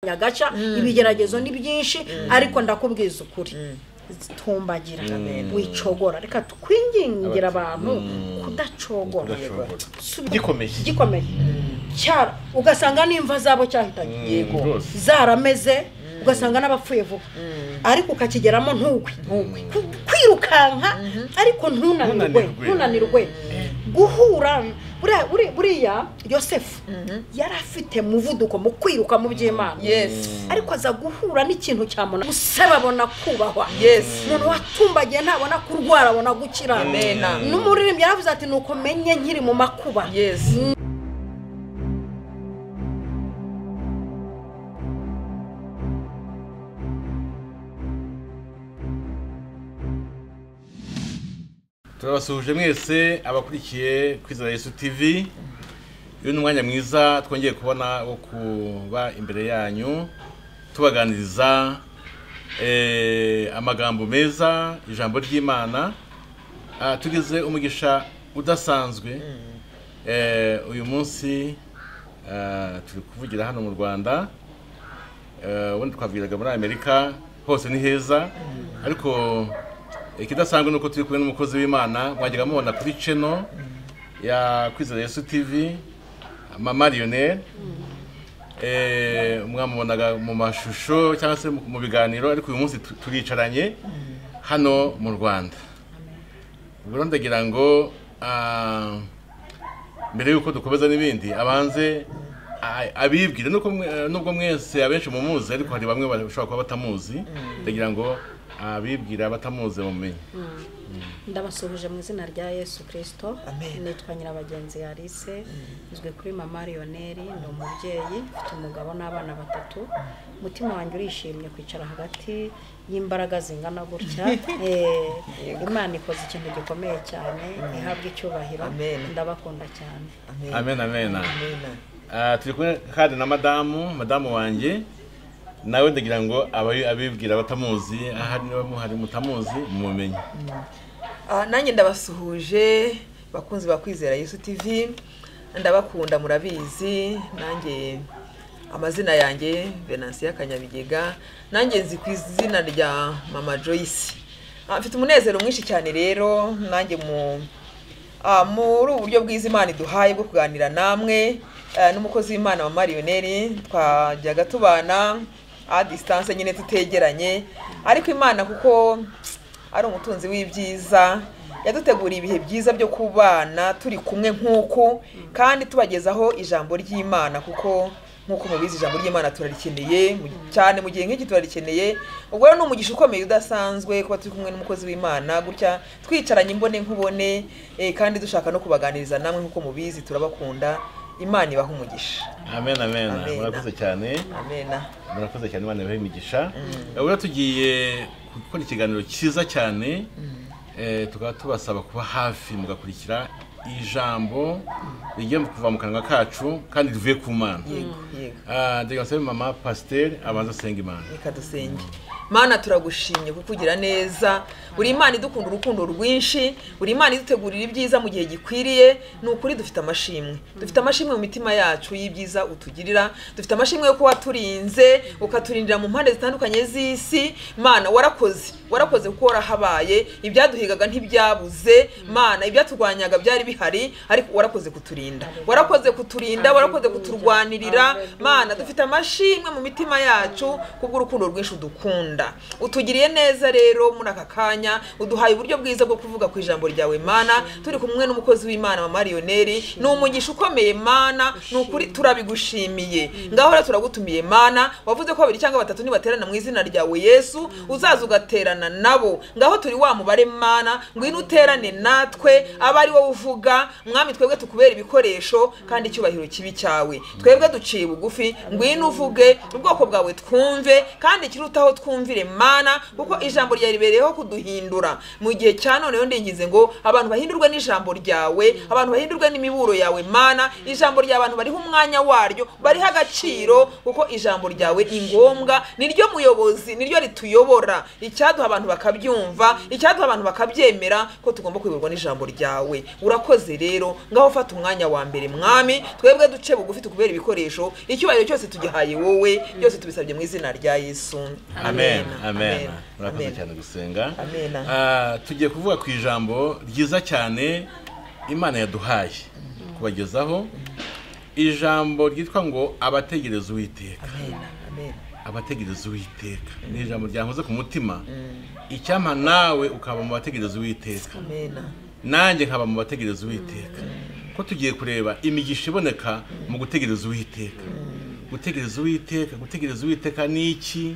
nyagaca ibigeragezo ni byinshi ariko ndakubwiza ukuri zitumbagira wicogora reka twingingira abantu kudacogora gikomeye gikomeye cyara ugasanga n'imva zabo cyahitanye yego zarameze ugasanga n'abapfuye vuba ariko ukakigeramo ntugwe Ku- kwirukanka ariko ntunanirwe Ntunanirwe. ntunanirwe guhura buriya- buri- buriya yosefu yari afite muvuduko mu kwiruka mu by'imana yes ariko aza guhura n'ikintu cyamuna gusa babona kubahwa Yes. umuntu watumbagiye ntabona kurwara abona gukira Amen. n'umuririmbyi yaravuze ati nuko menye nkiri mu makuba yes turabasuhuje mwese abakurikiye kwizera yesu tv uyu ni umwanya mwiza twongeye kubona wo kuba imbere yanyu tubaganiriza eh, amagambo meza ijambo ry'imana Ah, tugize umugisha udasanzwe Eh, uyu munsi ah, turi kuvugira hano mu rwanda Eh, ubundi twavugiraga muri amerika hose ni heza ariko ikidasanzwe ni uko turi kumwe n'umukozi w'imana mwajyaga mubona kuri channel ya kwizera yesu tv mama lionel Eh, mwamubonaga mu mashusho cyangwa se mu- mu biganiro ariko uyu munsi tu- turicaranye hano mu rwanda ubwo ndagira ngo ah, mbere y'uko dukomeza n'ibindi abanze a- abibwire nuko mwe- nubwo mwese abenshi mumuzi ariko hari bamwe bashobora kuba batamuzi ndagira ngo abibwire abatamuzi bamenye ndabasuhuje mu izina rya yesu kirisito Amen. nitwa nyirabagenzi yarise izwi kuri mama lionel ni umubyeyi mfite umugabo n'abana batatu umutima wanjye urishimye kwicara hagati y'imbaraga zingana gutya Eh, imana ikoze ikintu gikomeye cyane ihabwa icyubahiro Amen. ndabakunda cyane amen amen amen Ah, turi kumwe kandi na madamu madamu wanjye nawe ndagira ngo abayi- abibwira abatamuzi ahari niba muhari mutamuzi mumenye Ah, nanjye ndabasuhuje bakunzi ba kwizera yesu tv ndabakunda murabizi nanjye amazina yanjye venansiya kanyabigega nanjye nzi ku izina rya mama joyce Ah, mfite umunezero mwinshi cyane rero nanjye mu Ah, muri ubu buryo bwiza imana iduhaye bwo kuganira namwe ah, n'umukozi w'imana wa mariyoneri twajyaga tubana a distance nyine tutegeranye ariko imana kuko ari umutunzi w'ibyiza yaduteguriye ibihe byiza byo kubana turi kumwe nk'uku kandi tubagezaho ijambo ry'imana kuko nk'uko mubizi ijambo ry'imana turarikeneye mu- cyane mu gihe nk'iki turarikeneye ubwo rero ni umugisha ukomeye udasanzwe kuba turi kumwe n'umukozi w'imana gutya twicaranye imbone nkubone eh, kandi dushaka no kubaganiriza namwe nk'uko mubizi turabakunda imana ibaha umugisha amen amen Amen. murakoze cyane amena murakoze cyane imana ibahe imigisha ubwo tugiye gukora ikiganiro cyiza cyane eh, tukaba tubasaba kuba hafi mugakurikira ijambo rigiye kuva mu kanwa kacu kandi rivuye ku mana yego yego Ah, ndagira ngo nsabe mama pasiteri abanza asenga imana reka dusenge mana turagushimye kukugira neza buri imana idukunda urukundo rwinshi buri imana idutegurira ibyiza mu gihe gikwiriye ni ukuri dufite amashimwe dufite amashimwe mu mitima yacu y'ibyiza utugirira dufite amashimwe yo kuba waturinze ukaturindira mu mpande zitandukanye z'isi mana warakoze warakoze kuko warahabaye ibyaduhigaga ntibyabuze mana ibyaturwanyaga byari bihari ariko warakoze kuturinda warakoze kuturinda warakoze kuturwanirira mana dufite amashimwe mu mitima yacu kubw'urukundo rwinshi udukunda utugiriye neza rero muri aka kanya uduhaye uburyo bwiza bwo kuvuga ku ijambo ryawe mana turi kumwe n'umukozi w'imana wa mariyoneri ni umugisha ukomeye mana ni ukuri turabigushimiye ngaho rero turagutumiye mana wavuze ko babiri cyangwa batatu nibaterana mu izina ryawe yesu uzaza ugaterana nabo ngaho turi wa mubare mana ngwino uterane natwe abe ari wowe uvuga mwami twebwe tukubera ibikoresho kandi icyubahiro kibi cyawe twebwe duciye bugufi ngwino uvuge ubwoko bwawe twumve kandi ikirutaho twumvire mana kuko ijambo ryawe ribereyeho kuduhindura mu gihe cya none rero ndinginze ngo abantu bahindurwe n'ijambo ryawe abantu bahindurwe n'imiburo yawe mana ijambo rya abantu bariho umwanya waryo bariho agaciro kuko ijambo ryawe ni ngombwa niryo muyobozi niryo rituyobora icyaduha abantu bakabyumva icyaduha abantu bakabyemera ko tugomba kuyoborwa n'ijambo ryawe urakoze murakoze rero ngaho fata umwanya wa mbere mwami twebwe duce bugufi tukubera ibikoresho icyubahiro cyose tugihaye wowe byose tubisabye mu izina rya yesu amen amen murakoze cyane gusenga Amen. Ah, tugiye kuvuga ku ijambo ryiza cyane imana yaduhaye kubagezaho ijambo ryitwa ngo abategereza uwiteka amen amen abategereza uwiteka ni ijambo ryankoze ku mutima icyampa nawe ukaba mu bategereza uwiteka amen nanjye nkaba mu bategereza uwiteka ko tugiye kureba imigisha iboneka mu gutegereza uwiteka gutegereza uwiteka gutegereza uwiteka ni iki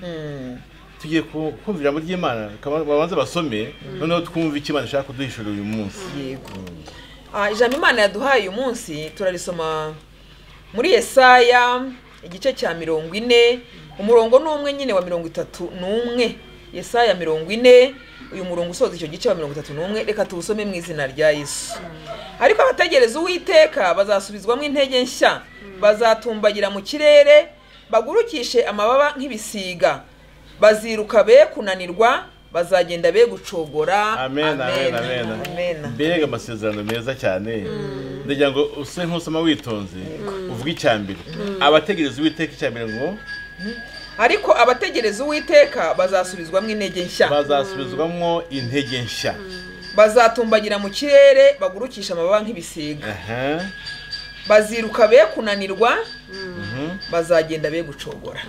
tugiye ku- kumva ijambo ry'imana kaba- babanze basome noneho twumve icyo imana ishaka kuduhishura uyu munsi yego Ah, ijambo imana yaduhaye uyu munsi turarisoma muri yesaya igice cya mirongo ine umurongo ni umwe nyine wa mirongo itatu n'umwe yesaya mirongo ine uyu murongo usoza icyo gice wa mirongo itatu n'umwe reka tuwusome mu izina rya yesu ariko abategereza uwiteka bazasubizwamo intege nshya bazatumbagira mu kirere bagurukishe amababa nk'ibisiga baziruka be kunanirwa bazagenda be gucogora amen amen amen Amen. mbega amasezerano meza cyane ndagira ngo use nk'usoma witonze uvuge icya mbere abategereza uwiteka icya mbere ngo ariko abategereza uwiteka bazasubizwamo intege nshya bazasubizwamo intege nshya bazatumbagira mu kirere bagurukisha amababa nk'ibisiga Aha. baziruka be kunanirwa Mhm. bazagenda be gucogora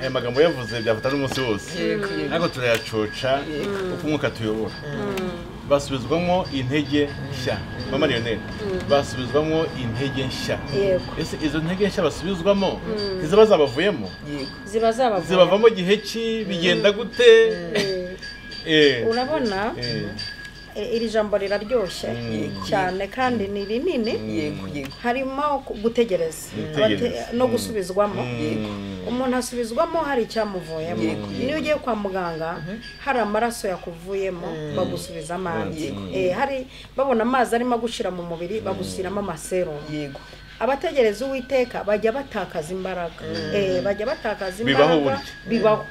aya magambo yavuze byafata n'umunsi wose Yego, yego. ariko turayacoca uko umwuka tuyobora basubizwamo intege nshya mama leonel basubizwamo intege nshya yego ese izo ntege nshya basubizwamo ntiziba zabavuyemo Yego. ziba zabavuye zibavamo gihe ki bigenda gute Eh, Eh, urabona eh, eh, iri jambo riraryoshye Mm. cyane kandi ni rinini yego yego harimo ku- gutegereza Gutegereza. Abate- no Mm. gusubizwamo mm, umuntu asubizwamo hari icyamuvuyemo Yego, yego. niyo ugiye kwa muganga hari amaraso yakuvuyemo bagusubizamo andi Yego. Eh, hari babona amazi arimo gushira mu mubiri bagushyiramo amaserumu yego abategereza uwiteka bajya batakaza imbaraga Eh, bajya batakaza Bibaho imbaraga burya. bibaho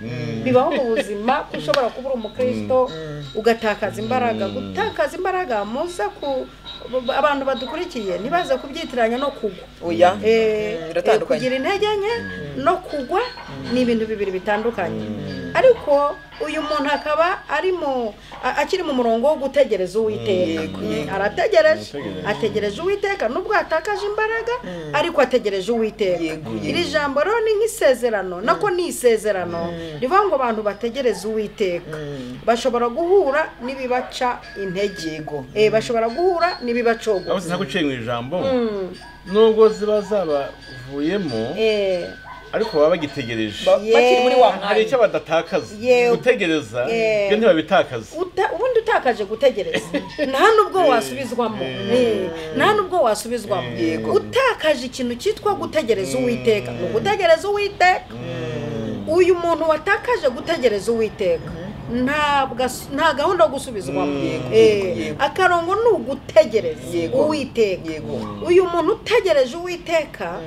bibaho mu buzima ko ushobora kuba uri umukristo ugatakaza imbaraga gutakaza imbaraga muze ku b- abantu badukurikiye ntibaze kubyitiranya no kugwa oya Eh, Mm, eh, biratandukanye kugira intege nke no kugwa ni ibintu bibiri bitandukanye ariko uyu muntu akaba ari mu a- akiri mu murongo wo gutegereza uwiteka Yego, Mm, yego. arategereje Arategereje. ategereje uwiteka nubwo yatakaje imbaraga ariko ategereje uwiteka Yego, yego. iri jambo rero ni nk'isezerano nako ni isezerano rivuga ngo abantu bategereze uwiteka bashobora guhura n'ibibaca intege Yego. Eh, bashobora guhura n'ibibacogora aho sinaguciye mu ijambo Mm, nubwo ziba zabavuyemo eh. ariko baba bagitegereje Ba- bakiri muri wa hari icyo mwanya badatakaza Yewe. gutegereza Yewe. byo ntibabitakaza Uta- ubundi utakaje gutegereza nta nubwo wasubizwamo Eh, nta nubwo wasubizwamo Yego. utakaje ikintu cyitwa gutegereza uwiteka ni ugutegereza uwiteka uyu muntu watakaje gutegereza uwiteka ntabwo as- nta gahunda yo gusubizwamo Yego, Eh, yego. akarongo ni ugutegereza Yego. uwiteka yego uyu muntu utegereje uwiteka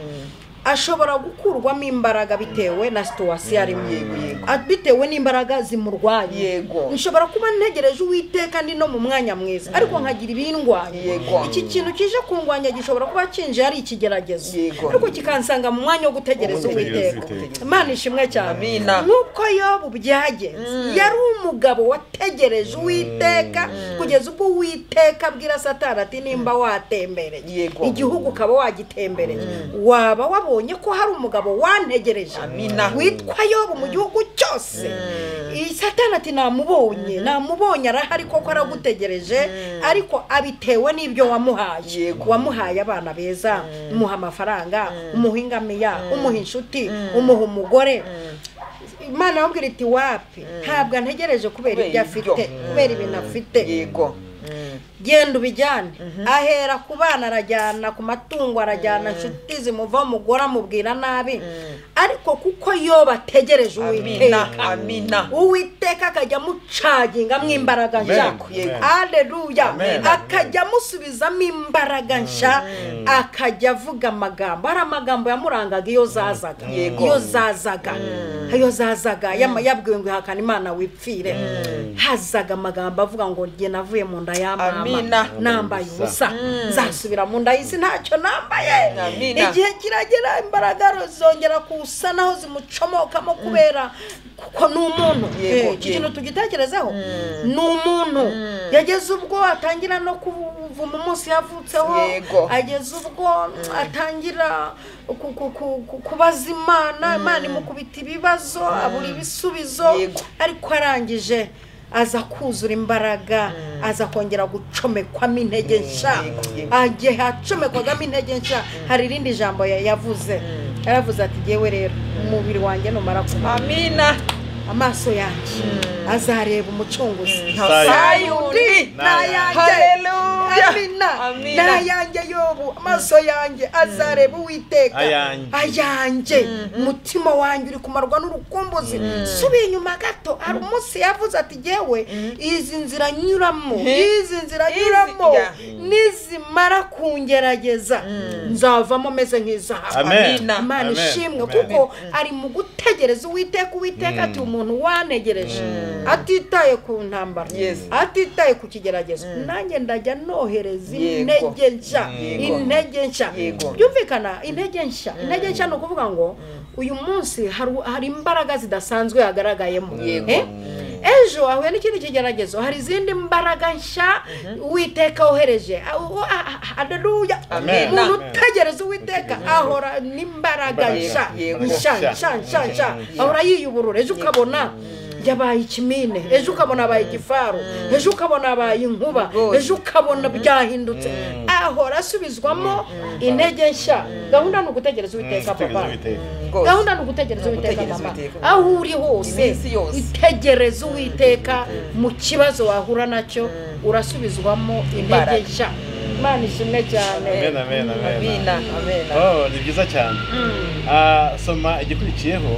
ashobora gukurwamo imbaraga bitewe na situwasiyo arimo Yego, yego. A- bitewe n'imbaraga zimurwanya Yego. nshobora kuba ntegereje uwiteka ndi no mu mwanya mwiza ariko nkagira ibindwanya Yego. iki kintu kije kungwanya gishobora kuba kinje ari ikigeragezo Yego. ariko kikansanga mu mwanya wo gutegereza Gutegereza uwiteka Uwiteka. imana ishimwe cyane Amina. nk'uko yobu byagenze yari umugabo wategereje uwiteka kugeza ubwo uwiteka abwira satani ati nimba watembereye Yego. igihugu ukaba wagitembereye waba wabonye ko hari umugabo wantegereje Amina. witwa yobu mu gihugu cyose iyi satani ati namubonye namubonye arahari koko aragutegereje ariko abitewe n'ibyo wamuhaye Yego. wamuhaye abana beza umuha amafaranga umuha ingamiya umuha inshuti umuha umugore imana yamubwira iti wapi ntabwo antegereje kubera Kubera ibyo afite ibyo. kubera ibintu afite yego Mm. genda ubijyane ahera ku bana arajyana ku matungo arajyana inshuti zimuvaho umugore amubwira nabi ariko kuko yo bategereje amina uwiteka amina uwiteka akajya amucaginga mw'imbaraga nshya Amen. aleluya Amen. akajya amusubizamo imbaraga nshya akajya avuga amagambo hari amagambo yamurangaga iyo zazaga Yego. iyo zazaga iyo zazaga yama- yabwiwe ngo ihakana imana wipfire hazaga amagambo avuga ngo njye navuye mu nda ya mama Amina. nambaye ubusa nzasubira mu nda y'isi ntacyo nambaye Amina. igihe kiragera imbaraga zongera kusa naho zimucomokamo kubera kuko ni umuntu Yego, Eh, iki yego. kintu tugitekerezeho ni umuntu yageze ubwo atangira no kuvuma umunsi yavutseho Yego. ageze ubwo atangira ku- ku- ku- ku- kubaza imana imana imukubita ibibazo abura ibisubizo Yego. ariko arangije aza kuzura imbaraga aza kongera gucomekwamo intege nshya Yego, yego. igihe acomekwagamo intege nshya hari irindi jambo ya- yavuze yaravuze ati yewe rero umubiri wanjye numara kumara amina amaso yanjye azareba umucunguzi sayuni nayanjye haleluya amina nayanjye yobu amaso yanjye azareba uwiteka Ayanjye. ayanjye umutima wanjye uri kumarwa n'urukumbuzi subiye inyuma gato hari umunsi yavuze ati yewe izi nzira nyuramo izi nzira Izi- nyuramo ya. nizimara kungerageza nzavamo meze nk'izahabu Amen. Amina. imana Amen. ishimwe Amen. kuko ari mu gutegereza uwiteka uwiteka ati umuntu wanegereje atitaye ku ntambara Yes. atitaye ku kigeragezo nanjye ndajya nohereza Yego. intege nshya Yego. intege nshya Yego. byumvikana intege nshya intege nshya ni ukuvuga ngo uyu munsi haru- hari imbaraga zidasanzwe yagaragayemo Yego. Eh? ejo ahuye n'ikindi kigeragezo hari izindi mbaraga nshya uwiteka wohereje aderuya Amen. umuntu Amen. utegereza uwiteka ahora n'imbaraga Imbaraga. nshya Yego. nshya nshya nshya nshya ahora yiyubura ejo ukabona yabaye ikimine ejo ukabona abaye igifaru ejo ukabona abaye inkuba Rwose. ejo ukabona byahindutse ahora asubizwamo intege nshya gahunda ni ugutegereza uwiteka papa rwose gahunda ni ugutegereza uwiteka Gutegereza mama Uwiteka. aho uri hose Iminsi yose. itegereza uwiteka mu kibazo wahura nacyo urasubizwamo intege Imbaraga. nshya imana ishimwe cyane Amen, amen, amen. amina amina Oh, ni byiza cyane Ah, soma igikurikiyeho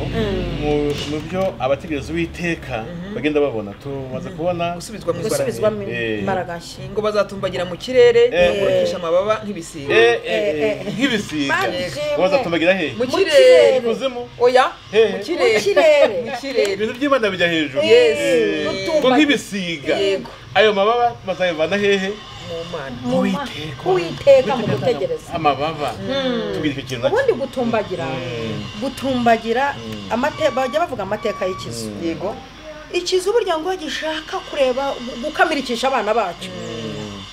mu- mu byo abategereza uwiteka bagenda babona tumaze kubona gusubizwa mu izina gusubizwamo Eh. imbaraga nshya ngo bazatumbagira mu kirere Eh. bakurikisha amababa nk'ibisiga Eh, eh, eh, eh. nk'ibisiga Mani ishimwe. bazatumagira hehe Mu mu kirere kirere. ikuzimu oya Hehe. mu mu kirere kirere mu kirere ibintu by'imana bijya hejuru Yes. Eh, Nutumba- ngo nk'ibisiga Yego. ayo mababa bazayavana hehe mu mana Mu ma- Uwiteka. uwiteka mu gutegereza amababa tubwire icyo kintu nacyo. ubundi gutumbagira gutumbagira amate- bajya bavuga amateka y'ikizu yego ikizu burya ngo gishaka kureba gu- gukamirikisha abana bacyo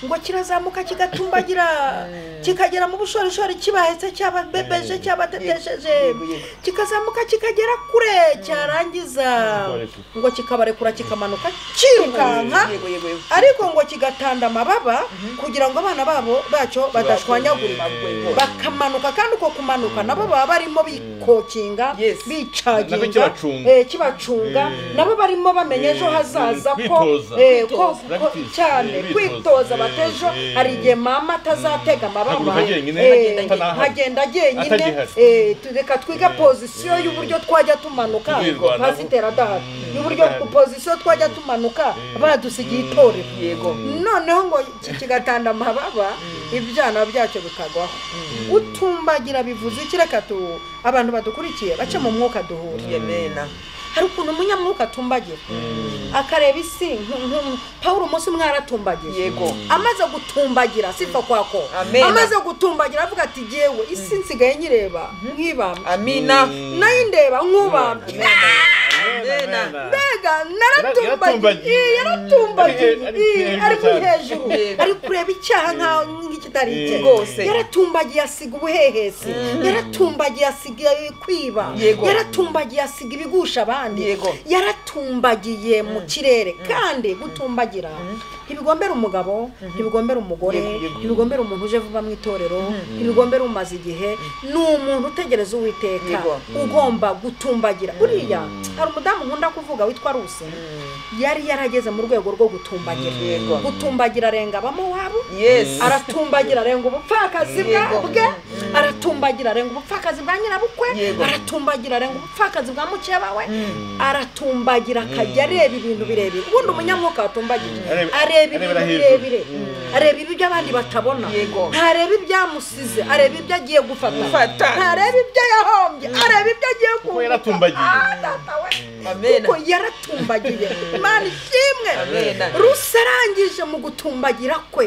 ngo kirazamuka kigatumbagira kikagera mu bushorishori kibahetse cyababebeje cyabatetesheje Yego, yego. kikazamuka kikagera kure cyarangiza Kibarekura. ngo kikabarekura kikamanuka kirukanka yego yego yego ariko ngo kigatanda amababa kugira ngo abana babo bacyo badashwanyagurika Eh. bakamanuka kandi uko kumanuka nabo baba barimo bikokinga Yes. bicaginga Nabyo kibacunga. eh, kibacunga nabo barimo bamenya ejo Eh, hazaza ko kwitoza. eh, ko- Kwitoza. ko Practice. cyane Eh, kwitoza kwitoza. batejo Eh, hari igihe mama atazatega amababa Haguruka jyenyine, Eh, atanahari. nkagenda jyenyine Atagihari. eh, tu- reka twige Eh, pozisiyo eh. y'uburyo twajya tumanuka Tuzirwanaho. pasiteri adahari Mm, y'uburyo adahari. pozisiyo twajya tumanuka Eh. badusigiye itorero yego noneho ngo iki kigatanda amababa ibyana byacyo bikagwaho utumbagira bivuze iki reka tu abantu badukurikiye bace mu mwuka duhura yemena hari ukuntu umunyamwuka atumbagira akareba isi nk- nk- pawulo umunsi umwe yaratumbagiye yego amaze gutumbagira sipfa kwako Amen. amaze gutumbagira avuga ati yewe isi nsigaye nyireba nk'ibambye amina nayo indeba nk'ubambye Amen, amen. mbega naratumbagiye Yaratumbagiye. eh, yaratumbagiye Ari- ari- eh, ari- ari ari- hejuru Yego. ari kureba icyaha nka- nk'ikitari icye Rwose. yaratumbagiye asiga ubuhehesi yaratumbagiye asiga kwiba Yego. yaratumbagiye asiga ibigusha abandi Yego. yaratumbagiye mu kirere kandi gutumbagira ntibigombera umugabo ntibigombera umugore ntibigombera umuntu uje vuba mu itorero ntibigombera umaze igihe ni umuntu utegereza uwiteka Yego. ugomba gutumbagira buriya hari umudamu nkunda dukunda kuvuga witwa rusi yari yarageze mu rwego rwo gutumbagira Yego. gutumbagira arenga abamowabu Yes. aratumbagira arenga ubupfakazi bwa- Yego. bwe aratumbagira arenga ubupfakazi bwa nyirabukwe Yego. aratumbagira arenga ubupfakazi bwa mukeba we aratumbagira akajya areba ibintu birebire ubundi umunyamwuka watumbagira Areba- areba arebera ibintu hejuru. birebire areba ibyo abandi batabona Yego. ntareba ibyamusize areba ibyo agiye Gufata. gufata ntareba ibyo yahombye areba ibyo agiye kuko kubona yaratumbagiye Amen. kuko yaratumbagiye imana ishimwe Amen. rusi arangije mu gutumbagira kwe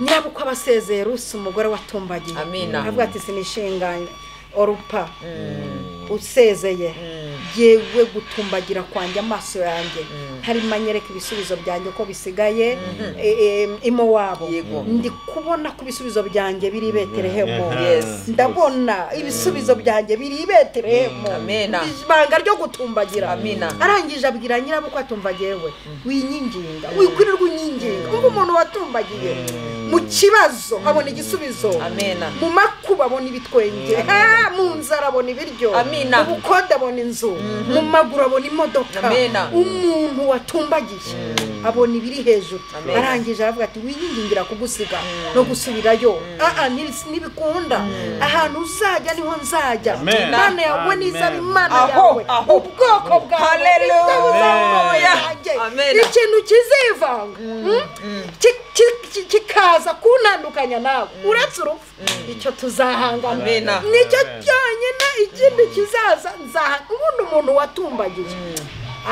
nyirabukwe aba asezeye rusi umugore watumbagiye Amen. avuga ati sinishinganye orupa usezeye yewe gutumbagira kwanjye amaso yanjye ntarimo anyereka ibisubizo byanjye ko bisigaye e- e- imowabo Yego. ndi kubona ko ibisubizo byanjye biri i beterehemu Yes. ndabona ibisubizo byanjye biri i beterehemu Amena. ibanga ryo gutumbagira Amina. arangije abwira nyirabukwe atumbagiye we winyinginga wikwirirwa unyinginga ngo umuntu watumbagiye mu kibazo abona igisubizo Amena. mu makuba abona ibitwenge Ah, mu nzara abona ibiryo Amina. mu bukode abona inzu mu maguru abona imodoka Amena. umuntu watumbagiye abona ibiri hejuru Amena. arangije aravuga ati winyigingira kugusiga no gusubirayo aa nibis- nibikunda ahantu uzajya niho nzajya Amen. imana yawe Amen. nizaba imana Aho, yawe aho. ubwoko bwawe Hallelujah. buzamura yanjye Amen. ikintu kizivanga mm? Ki- ki- ki- kikaza kuntandukanya nawe uretse urupfu icyo tuzahangana Amen. nicyo cyonyine ikindi kizaza nzaha ubundi umuntu watumbagiye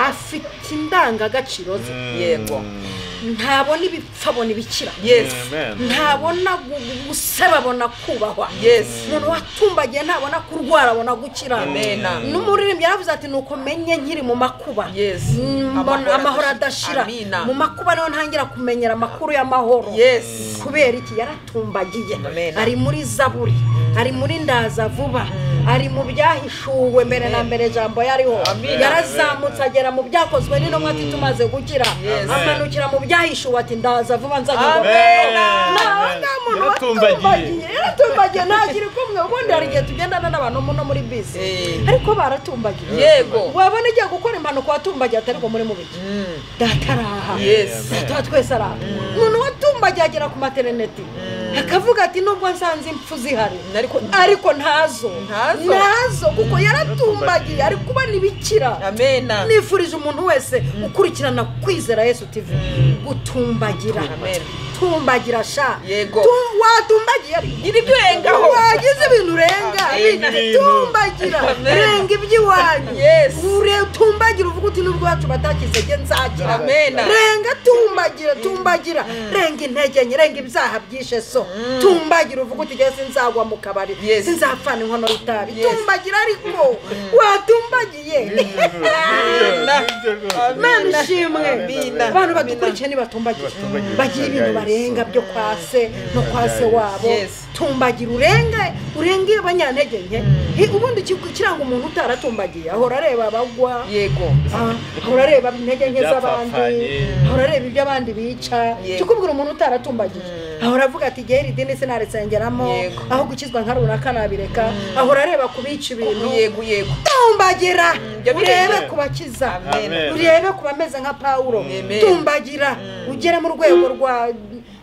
afite indangagaciro ze yego ntabona ibipfa abona ibikira yes ntabona gu- guseba abona kubahwa Yes. umuntu watumbagiye ntabona kurwara abona gukira Amen. n'umuririmbyi yaravuze ati nuko menye nkiri mu makuba Yes. Mm, Amahoro mbona amahoro adashira adashira. Amina. mu makuba niho ntangira kumenyera amakuru y'amahoro Yes. kubera iki yaratumbagiye Amen. ari muri zaburi ari muri ndaza vuba ari mu byahishuwe mbere na mbere ijambo yariho Amen. yarazamutse agera mu byakozwe n'intumwa ati tumaze gukira Yes. amanukira mu byahishuwe ati ndaza vuba nzajya Amen. naho nta muntu watumbagiye yaratumbagiye ntakiri kumwe ubundi hari igihe tugendana n'abantu no muri bisi Eh. ariko baratumbagiye Yego. wabona igiye gukora impanuka watumbagiye atari bwo muri mubiki data araha Yes. data wa twese araha umuntu watumbagiye agera ku materineti akavuga ati nubwo nsanze impfu zihari Ariko- ariko ntazo Ntazo. ntazo kuko yaratumbagiye ari kubona ibikira amena nifurije umuntu wese ukurikirana kwizera yesu tv gutumbagira Amen. tumbagira sha Yego. Tu- watumbagira gira ibyo urengaho wagize ibintu urenga Amen. tumbagira Amen. renga iby'iwanyu Yes. Ure- tumbagira uvuga uti nubwo iwacu batakize jye nzakira Amen. renga tumbagira tumbagira renga intege nke renga ibyaha byishe so tumbagira uvuga uti jye sinzagwa mu kabari Yes. sinzapfana inkono y'itabi Yes. tumbagira ariko watumbagiye mana ishimwe Amina. abantu badukurikiye nibatumbagira Nibatumbagira. bagira ibintu barenga byo kwa se no kwa se wabo Yes. tumbagira urenge urenge abanyantege nke Hi, ubundi iki- kiranga umuntu utaratumbagiye ahora areba abagwa yego Ah, ahora areba intege nke z'abandi Ibyapfapfanye. ahora areba ibyo abandi bica Yego. kikubwira umuntu utaratumbagiye ahora avuga ati igihe iri dini sinarisengeramo Yego. aho gukizwa nka runaka nabireka ahora areba kubica ibintu yego yego tumbagira ibyo birenge. urebe kubakiza Amen. urebe ku bameze nka pawulo Amen. tumbagira ugere mu rwego rwa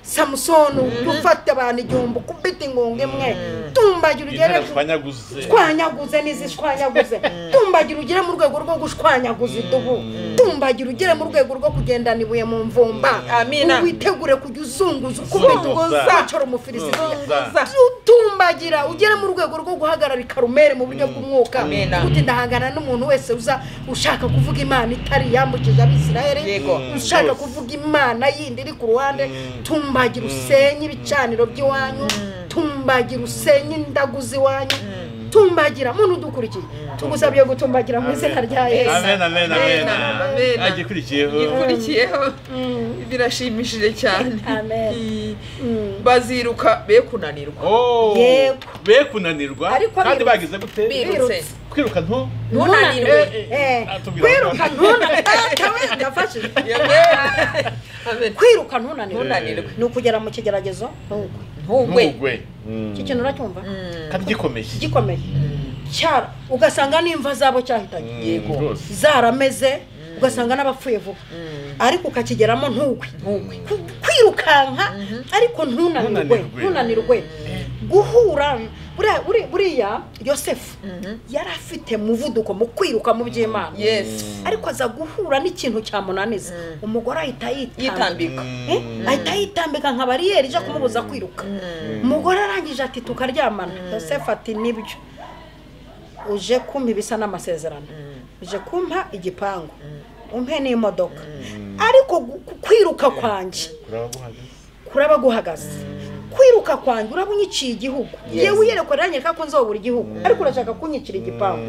samusoni ufata abantu igihumbi ukubita ingunga imwe tumbagira ugere intare twanyaguze shwanyaguze n'izishwanyaguze tumbagira ugere mu rwego rwo gushwanyaguza idubu tumbagira ugere mu rwego rwo kugendana ibuye mu mvumba Amina. witegure kujya uzunguza ukubita Zunguza. wicara umufilisitiya Zunguza. utumbagira ugere mu rwego rwo guhagarara karumeri mu buryo bw'umwuka Amina. uti ndahangana n'umuntu wese uza ushaka kuvuga imana itari yambukije abisirayeli Yego. ushaka Rwose. kuvuga imana yindi iri ku ruhande tumbagira usenye ibicaniro by'iwanyu tumbagira usenye indagu z'iwanyu tumbagira muntu udukurikiye tugusabye gutumbagira mu izina rya yesu amen amen amen Amen. agikurikiyeho ikurikiyeho birashimishije cyane Amen. I- baziruka be kunanirwa Oh, Yego. be kunanirwa Ariko birutse. kandi bagize gute birutse kwiruka ntu ntunanirwe Eh, Atubwira kwiruka ntunanirwe Data we, ndafashije. Amen. Amen. kwiruka ntunanirwe ntunanirwe ni ukugera mu kigeragezo ntugwe ntugwe ntugwe iki kintu uracyumva kandi gikomeye gikomeye cyara ugasanga n'imva zabo cyahitanye Mm, Yego. rwose. zarameze ugasanga n'abapfuye vuba ariko ukakigeramo ntuwe Ku- kwirukanka ariko ntunanirwe Ntunanirwe. ntunanirwe guhura buriya- buri- buriya yosefu yari afite muvuduko mu kwiruka mu by'imana yesi ariko aza guhura n'ikintu cyamunaniza umugore ahita yitambika yitambika Eh, ahita yitambika nka bariyeri ijya kumubuza kwiruka umugore arangije ati tukaryamana yosefu ati nibyo uje kumpa ibisa n'amasezerano uje kumpa igipangu umpe n'imodoka ariko gu- ku- kwiruka kwanjye kuraba guhagaze kwiruka kwanjye uraba unyiciye igihugu yewe uyerekwa iranyereka ko nzobura igihugu ariko urashaka kunyicira igipangu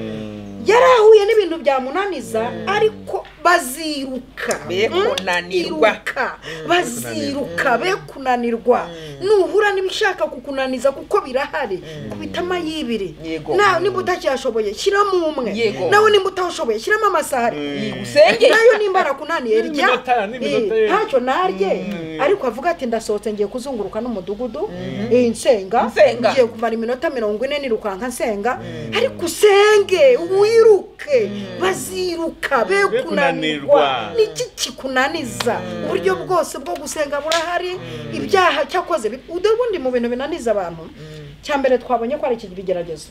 yari ahuye n'ibintu byamunaniza ariko baziruka Be Mm, kunanirwa. iruka, baziruka be kunanirwa nuhura n'ibishaka kukunaniza kuko birahari kubita amayibiri Yego. nawe niba utacyashoboye shyiramo umwe Yego. nawe nimba utawushoboye shyiramo amasaha ari usenge nayo nimba arakunaniye rya N'iminota, n'iminota ye. Eh, ntacyo narye ariko avuga ati ndasohotse ngiye kuzunguruka n'umudugudu eh, nsenga Nsenga. ngiye kumara iminota mirongo ine nirukanka nsenga ariko usenge wiruke baziruka be Be kunanirwa kunanirwa. niki kikunaniza uburyo bwose bwo gusenga burahari ibyaha cyakoze bi- ubundi mu bintu binaniza abantu cya mbere twabonye ko ari iki bigeragezo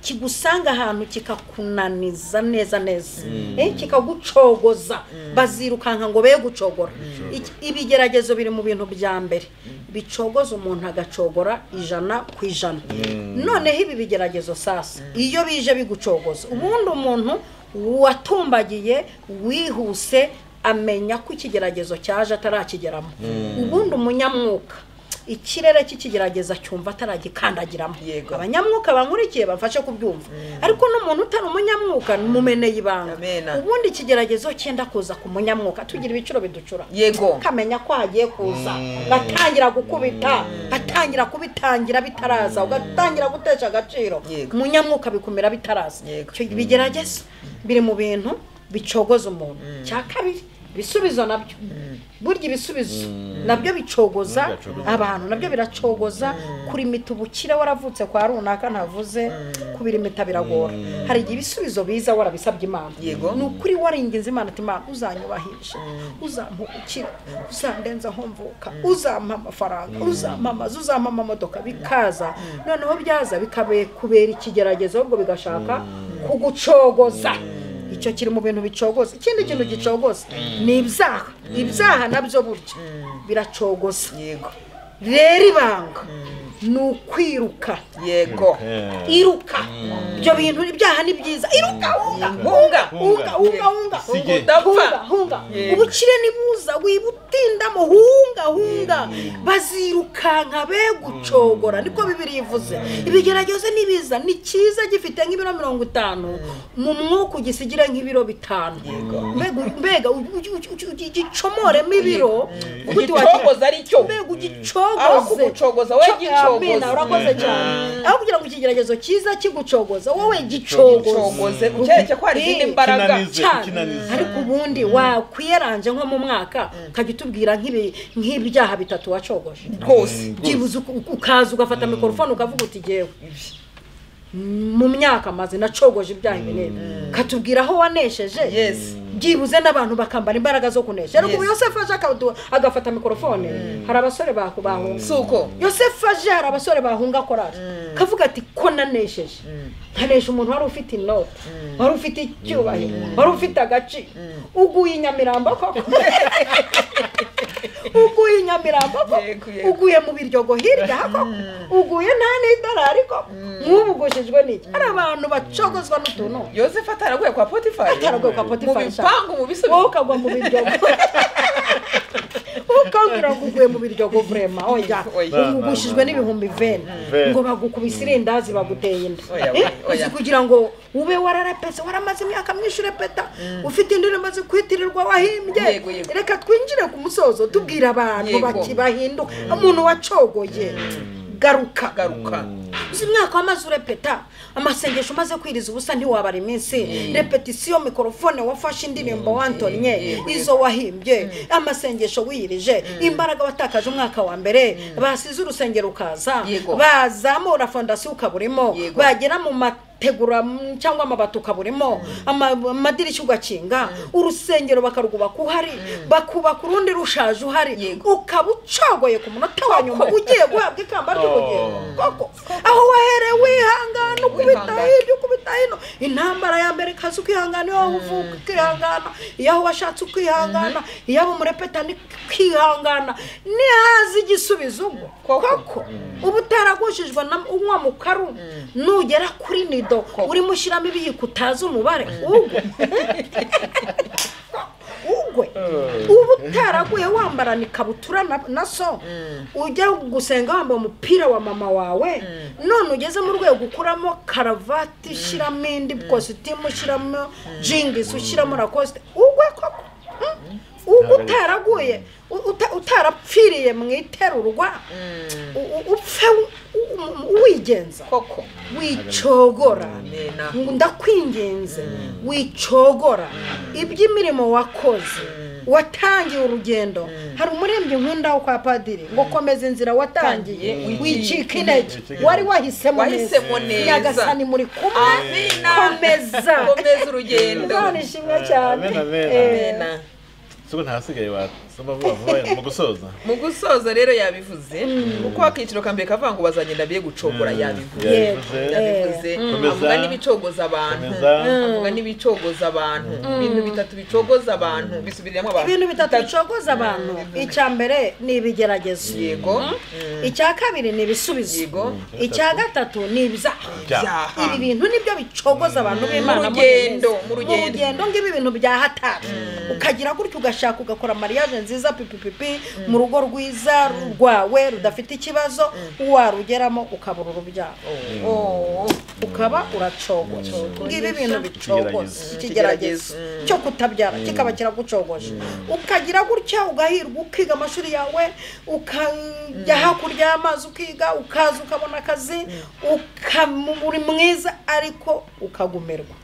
kigusanga ahantu kikakunaniza neza neza Eh, kikagucogoza bazirukanka ngo be gucogora Iki- ibigeragezo biri mu bintu bya mbere bicogoza umuntu agacogora ijana ku ijana noneho ibi bigeragezo sasa iyo bije bigucogoza ubundi umuntu watumbagiye wihuse amenya ko ikigeragezo cyaje atarakigeramo ubundi umunyamwuka ikirere cy'ikigerageza cyumva ataragikandagiramo Yego. abanyamwuka bankurikiye bamfashe kubyumva ariko n'umuntu utari umunyamwuka mumeneye ibanga Amena. ubundi ikigeragezo cyenda kuza ku munyamwuka tugira ibiciro biducura yego ukamenya ko hagiye kuza gatangira gukubita gatangira kubitangira bitaraza ugatangira gutesha agaciro Yego. umunyamwuka bikumira bitaraza Yego. icyo bigerageza biri mu bintu bicogoza umuntu cya kabiri ibisubizo nabyo burya ibisubizo nabyo bicogoza Nabyo bicogoza. abantu nabyo biracogoza kurimita ubukire waravutse kwa runaka ntavuze kubirimita biragora hari igihe ibisubizo biza warabisabye imana Yego. ni ukuri waringinze imana ati imana uzanyubahisha uzampubukira uzandenza nkomvuka uzampa amafaranga uzampa amazu uzampa amamodoka bikaza noneho byaza bikabekubera ikigeragezo ahubwo bigashaka kugucogoza icyo kiri mu bintu bicogoza ikindi kintu gicogoza ni ibyaha ibyaha nabyo burya biracogoza yego rero ibanga ni ukwiruka yego iruka ibyo bintu ibyaha ni byiza iruka hunga hunga hunga hunga hunga Sige. hunga udapfa hunga Yego. ubukire nibuza wibutindamo hunga hunga bazirukanka be gucogora niko bibiri ivuze ibigeragezo ni biza ni cyiza gifite nk'ibiro mirongo itanu mu mwuka ugisigire nk'ibiro bitanu mbega mbega ugi- ugi- ugi- ugi- ugicomoremo ibiro gute wagira- ugicogoza ari cyo mbega Aho ugicogoze kugucogoza, wowe Co- gicogoze. Amina, urakoze cyane aho kugira ngo ikigeragezo cyiza kigucogoza wowe gicogoze ugicogoze ukereke ko hari izindi Eh, mbaraga kinaniza. cyane Ikinaniza. ariko ubundi wakwiyeranje nko mu mwaka ukajya utubwira nk'ibi- nk'ibyaha bitatu wacogoje rwose byibuze uku- uku- ukaza ugafata mikorofone ukavuga uti jyewe mu myaka maze nacogoje ibyaha ibi n'ibi katubwira aho wanesheje Yes. byibuze n'abantu bakambara imbaraga zo kunesha ariko Yes. ubu yosefu aje akadu- agafata mikorofone hari abasore baku- bahunga si uko yosefu aje hari abasore bahunga korari kavuga ati ko nanesheje nkanesha umuntu wari ufite inoti wari ufite icyubahiro wari ufite agaciro uguye i nyamirambo koko uguye i nyamirambo Yego, koko yego. uguye mu biryogo hirya koko uguye nta n'idolari koko nk'ubu ugushijwe n'iki hari abantu bacogozwa n'utuntu yosefu ataraguye kwa potifari Ataraguye kwa Potifari, mu bipangu mu wowe bisubizo ukagwa mu biryogo ukabwira ngo uguye mu biryogo vurema oya Oya. ugushijwe n'ibihumbi veni Veni. ngo bagukubise irindazi baguteye inda Oya, Eh, oya. uzi kugira ngo ube wararapese waramaze imyaka myinshi urepeta ufite indirimbo zikwitirirwa wahimbye Yego, yego. reka twinjire ku musozo tubwira abantu Yego. bati bahinduka umuntu wacogoye garuka garuka uzi umwaka wamaze urepeta amasengesho umaze kwiriza ubusa ntiwabara iminsi repetisiyo mikorofone wafashe indirimbo wantonye izo wahimbye amasengesho wiyirije imbaraga watakaje umwaka wa mbere basize urusengero ukaza Yego. bazamura fondasiyo ukaba urimo Yego. bagera mu ma ugategura mm, cyangwa amabati ukaburimo ama- amadirishya ugakinga urusengero bakarwubaka uhari bakubaka urundi rushaje uhari ukaba ucogoye ku munota wa nyuma ugiye guhabwa ikamba ry'ubugingo Oh. koko aho wahereye wihangana ukubita Wihangana. hirya ukubita hino intambara ya mbere ikaza ukihangana iyo aho uvuka ukihangana iyo aho washatse ukihangana iyo aho umurepetani ukihangana nihaza igisubizo ubwo koko uba utaragujijwe na unywa mu karu nugera kuri nido urimo ushyiramo ibiyiko utazi umubare ugwe ugwe uba utaraguye wambarana ikabutura na, na so ujya gusenga wambaye umupira wa mama wawe none ugeze mu rwego ukuramo karavati ushyiramo indi kositimu ushyiramo jingisi ushyiramo rakosite ugwe koko Mm. ugwe utaraguye u- uta- utarapfiriye mu iterurwa u- u- upfe u- u- u- wigenza koko wicogora Amen. ngo ndakwinginze wicogora iby'imirimo wakoze watangiye urugendo hari umurembyi nkunda kwa padiri ngo komeza inzira watangiye Tangiye, wicika wicike intege intege. wari wahisemo neza Wahisemo neza. nyagasani muri kumwe amina komeza komeza urugendo none ishimwe cyane Amen, amen. Eh, amina siko ntahasigaye wasoma vuba vuba mu gusoza mu gusoza rero yabivuze uko akiciro ka mbere kavuga ngo bazagenda be gucogora Mm, yabivuze yabivuze yabivuze Komeza. avuga n'ibicogoza abantu komeza avuga n'ibicogoza abantu ibintu bitatu bicogoza abantu bisubiriramo abantu ibintu bitatu bicogoza abantu icya mbere ni ibigeragezo yego icya kabiri ni ibisubizo yego icya gatatu ni ibyaha Ibyaha. ibi bintu nibyo bicogoza abantu b'imana Mu rugendo, muri Yesu. mu mu rugendo. rugendo ng'ibi bintu bya hatari ukagira gutya ugashaka ugakora mariage nziza pipipipi mu rugo rwiza rwawe rudafite ikibazo warugeramo ukabura urubyaro Oh. ukaba uracogoje ngibi bintu bicogoza Ikigeragezo. ikigeragezo Ikigeragezo. cyo kutabyara kikaba kiragucogoje ukagira gutya ugahirwa ukiga amashuri yawe ukajya hakurya y'amazi ukiga ukaza ukabona akazi ukamu- uri mwiza ariko ukagumirwa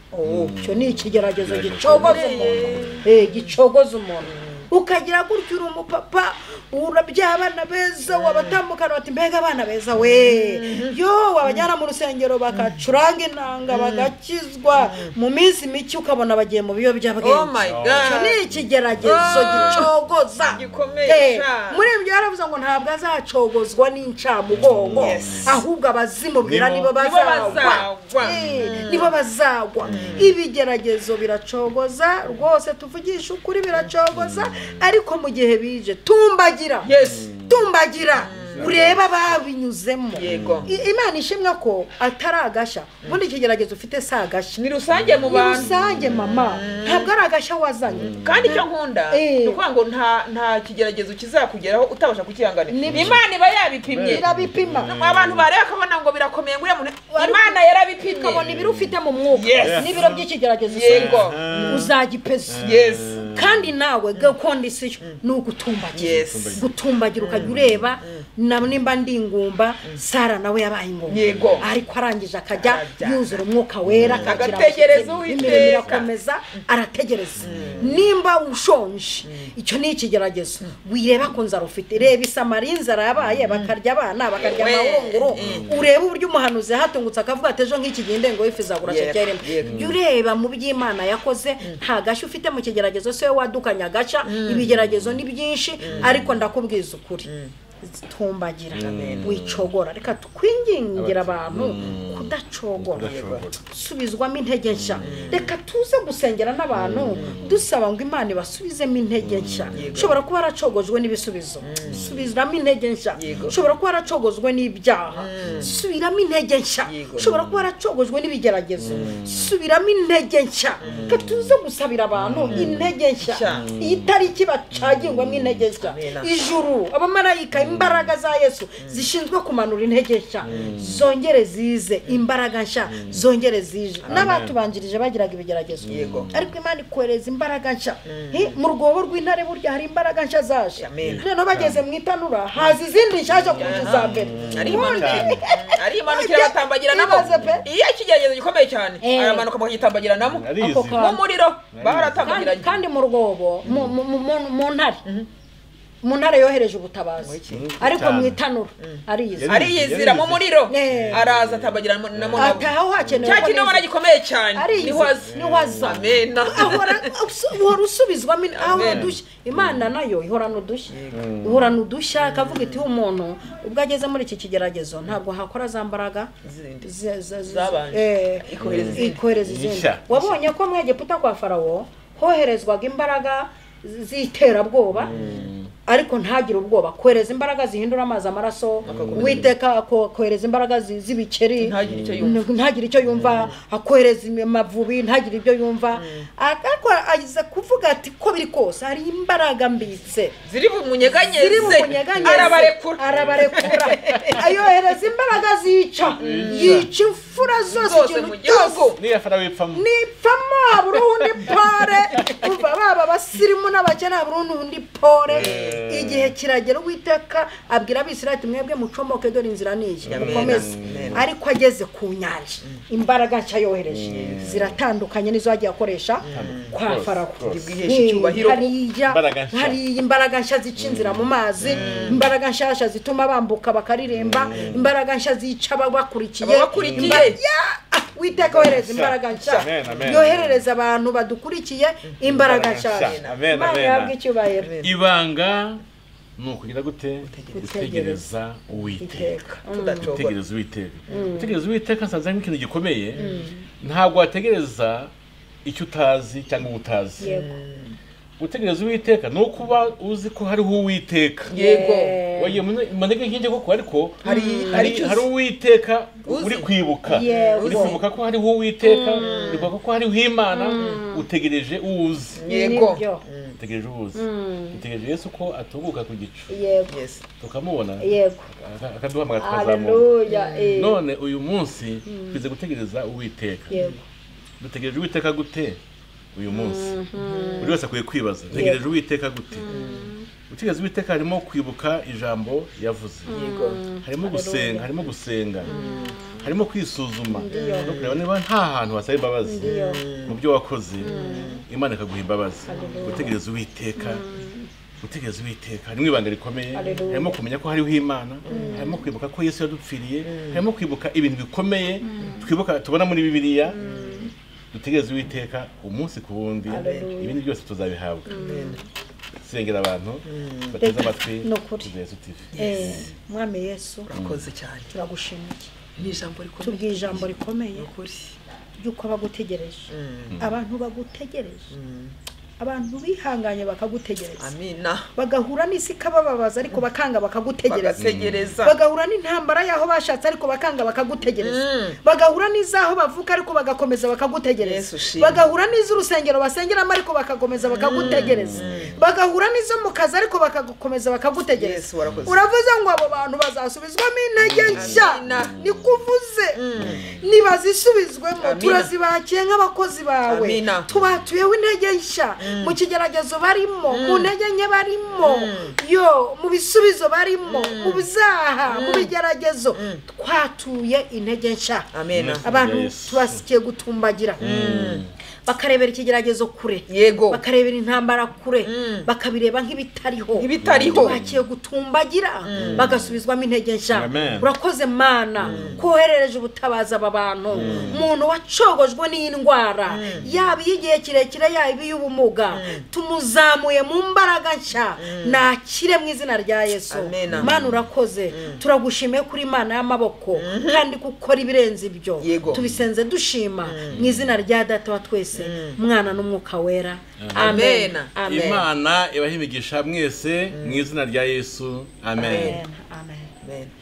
icyo ni ikigeragezo Ikigeragezo. gicogoza umuntu Eh, gicogoza umuntu ukagira gutya uri umupapa urabya abana beza wabatambukana bati mbega abana beza we yo wabajyana mu rusengero bagacuranga inanga bagakizwa mu minsi mike ukabona bagiye mu oh my biyobyabwenge icyo god ni ikigeragezo Ah. gicogoza Gikomeye Eh, sha. muri ibyo yaravuze ngo ntabwo azacogozwa n'incamugongo Yes. ahubwo abazimubwira Nibo- nibo Nibo bazagwa bazagwa. Eh, nibo bazagwa ibigeragezo biracogoza rwose tuvugisha ukuri biracogoza ariko mu gihe bije tumbagira yes tumbagira urebe ababinyuzemo Yego. I- imana ishimwe ko atari agashya ubundi ikigeragezo ufite si agashya ni rusange mu ni bantu rusange mama ntabwo ari agashya wazanye kandi icyo nkunda Eh. ni ukuvuga ngo nta nta kigeragezo kizakugeraho utabasha kukihanganira Ni- imana iba yabipimye irabipima abantu bareba bakabona ngo birakomeye ngo uriya muntu Wari- imana yarabipimye ukabona ibiro ufite mu mwuka Yes. n'ibiro by'ikigeragezo Yego. usanga uzagipeza yes kandi nawe gakondisiyo ni ugutumbagira yes gutumbagira ukajya ureba na nimba ndi ingumba sara nawe yabaye ingumba Yego. ariko arangije akajya Akajya. yuzura umwuka wera akagira Agategereza amakenga. Uwiteka. imirimo irakomeza arategereza nimba ushonje icyo ni ikigeragezo wireba ko nzara ufite reba isamari inzara yabaye bakarya abana bakarya Yewe. amahunguro Mm. ureba uburyo umuhanuzi yatungutse akavuga ati ejo nk'iki gihe indengo y'ifi izagura Yego. shekeri imwe." Yego. Jya ureba mu by'imana yakoze nta gashya ufite mu kigeragezo se wadukanye agaca ibigeragezo ni byinshi ariko ndakubwiza ukuri tumbagira wicogora reka twingingira abantu kudacogora Kudacogora. subizwamo intege nshya reka tuze gusengera n'abantu dusaba ngo imana ibasubizemo intege nshya ushobora kuba yaracogojwe n'ibisubizo subiramo intege nshya Yego. ushobora kuba yaracogojwe n'ibyaha subiramo intege nshya Yego. ushobora kuba yaracogojwe n'ibigeragezo subiramo intege nshya reka tuze gusabira abantu intege nshya Nshya. iyi tariki bacagingwamo intege nshya Amen. ijuru abamarayika imbaraga za yesu zishinzwe kumanura intege nshya zongere zize imbaraga nshya zongere zije n'abatubanjirije bagiraga ibigeragezo Yego. ariko imana ikohereza imbaraga nshya Hi, mu rwobo rw'intare burya hari imbaraga nshya zaje Amen. noneho bageze mu itanura haza izindi nshyashya kurusha iza mbere ari Ubundi- imanukira ari imanukira batambagiranamo Ibaze pe. iyo ikigeragezo gikomeye cyane Eh. aramanuka bakagitambagiramo arizi Ako ka- mu muriro kandi, baratambagiranye kandi mu rwobo mu- mu- mu mu- mu ntare mu ntara yohereje ubutabazi Muri Kivu ariko mu cyane. itanura ariyizi Yari- ariyizira mu muriro Eh. araza atabagira na- na monabu ataha hakenewe cya ko kinyobora neza- gikomeye cyane ariyizi niho aza niho aza amena ahora usu- uhora usubizwamo in- ahora Amen. udushya imana nayo ihorana udushya ihorana udushya ikavuga iti umuntu ubwo ageze muri iki kigeragezo ntabwo hakora za mbaraga Zindi. ze- ze- ze- Zabanje. eh, Ikohereza izindi. ikohereza izindi Nshya. wabonye ko mu egiputa kwa farawo hoherezwaga imbaraga z'iterabwoba ariko ntagire ubwoba kohereza imbaraga zihindura amazi amaraso Akakomeza. witeka ako- kohereza imbaraga zi- z'ibikeri Ntagire icyo yumva. ntagire icyo yumva akohereza amavubi ntagire ibyo yumva ariko agize kuvuga ati ko biri kose hari imbaraga mbitse ziri bumunyeganyeze ziri mu kunyeganyeze arabarekura arabarekura ayohereza imbaraga zica yica imfura zose zose ikintu mu cyose gihugu niyo afana wipfamo nipfamo habura uwundi pore kuva baba abasirimu n'abakene habura uwundi pore Eh. igihe kiragera uwiteka abwira abisirayeli ati mwebwe mucomoke dore inzira niyi Amen. mukomeze Amen. ariko ageze ku nyanja imbaraga nshya yohereje ziratandukanye n'izo yagiye akoresha kwa Rwose, farawo rwose. Ibwihesha icyubahiro. hariya Imbaraga nshya. hari imbaraga nshya zica inzira mu mazi imbaraga nshyashya zituma bambuka bakaririmba imbaraga nshya zica ababakurikiye Ababakurikiye. Imba- Ah, witeka wohereza imbaraga nshya Amen, amen. yoherereza abantu badukurikiye imbaraga nshya nshya. Amen, imana amen. ihabwe icyubahiro ibanga ni ukugira gute gutegereza uwiteka iteka tudacogora gutegereza uwiteka gutegereza uwiteka nsanze harimo ikintu gikomeye ntabwo wategereza icyo utazi cyangwa uwo utazi yego gutegereza uwiteka ni ukuba uzi ko hariho uwiteka yego wagiye mu ntege nke koko ariko Hari- hari hari icyo uzi. hari uwiteka Uzi. uri kwibuka Yego. uri kwibuka ko hariho uwiteka uri kwibuka ko hariho imana utegereje uwuzi yego nibyo. utegereje uwuzi utegereje yesu ko atunguka ku gicu yego Yes. tukamubona yego aka- akaduhamagara tukazamura haleluya eh. none uyu munsi twize gutegereza uwiteka yego dutegereje uwiteka gute uyu munsi buri wese akwiye kwibaza dutegereje uwiteka gute gutegereza uwiteka harimo kwibuka ijambo yavuze yego harimo gusenga harimo gusenga harimo kwisuzuma Ndiyo. no kureba niba nta hantu wasaba imbabazi Ndiyo. mu byo wakoze imana ikaguha imbabazi Haleluya. gutegereza uwiteka gutegereza uwiteka harimo ibanga rikomeye Haleluya. harimo kumenya ko hariho imana harimo kwibuka ko yesu yadupfiriye harimo kwibuka ibintu bikomeye twibuka tubona muri bibiliya dutegereze uwiteka umunsi ku wundi Haleluya. ibindi byose tuzabihabwa sengera abantu bateze amatwi Ni ukuri. Yesu TV Eh, mwami yesu urakoze cyane turagushimiye ni ijambo rikomeye tubwiye ijambo rikomeye ukuri yuko bagutegereje Mm. abantu bagutegereje abantu bihanganye bakagutegereza amina bagahura n'isi ikabababaza ariko bakanga bakagutegereza bagategereza bagahura n'intambara y'aho bashatse ariko bakanga bakagutegereza Mm. bagahura n'iz'aho bavuka ariko bagakomeza Yesu bakagutegereza ushimwe. bagahura n'iz'urusengero basengeramo ariko bagakomeza bakagutegereza bagahura n'izo mu kazi ariko bagakomeza bakagutegereza Yesu, warakoze. uravuze ngo abo bantu bazasubizwamo intege nshya Amina. ni kuvuze nibazisubizwemo Amina. turazibakiye nk'abakozi bawe Amina. tubatuyeho intege nshya mu kigeragezo barimo mu ntege nke barimo yo mu bisubizo barimo mu byaha mu bigeragezo twatuye intege nshya amena abantu Yes. tubasikiye gutumbagira bakarebera ikigeragezo kure yego bakarebera intambara kure Mm. bakabireba nk'ibitariho Nk'ibitariho. bakiye gutumbagira bagasubizwamo intege nshya Amen. urakoze mana koherereje ubutabazi aba bantu umuntu wacogojwe n'indwara yaba iy'igihe kirekire yaba iy'ubumuga tumuzamuye mu mbaraga nshya nakire mu izina rya yesu Amen. mana urakoze turagushimiye kuri imana y'amaboko kandi gukora ibirenze ibyo Yego. tubisenze dushima mu izina rya data wa twese mwana n'umwuka wera amen Amen. amen imana ibahimigisha mwese mu izina rya yesu amen amen Amen.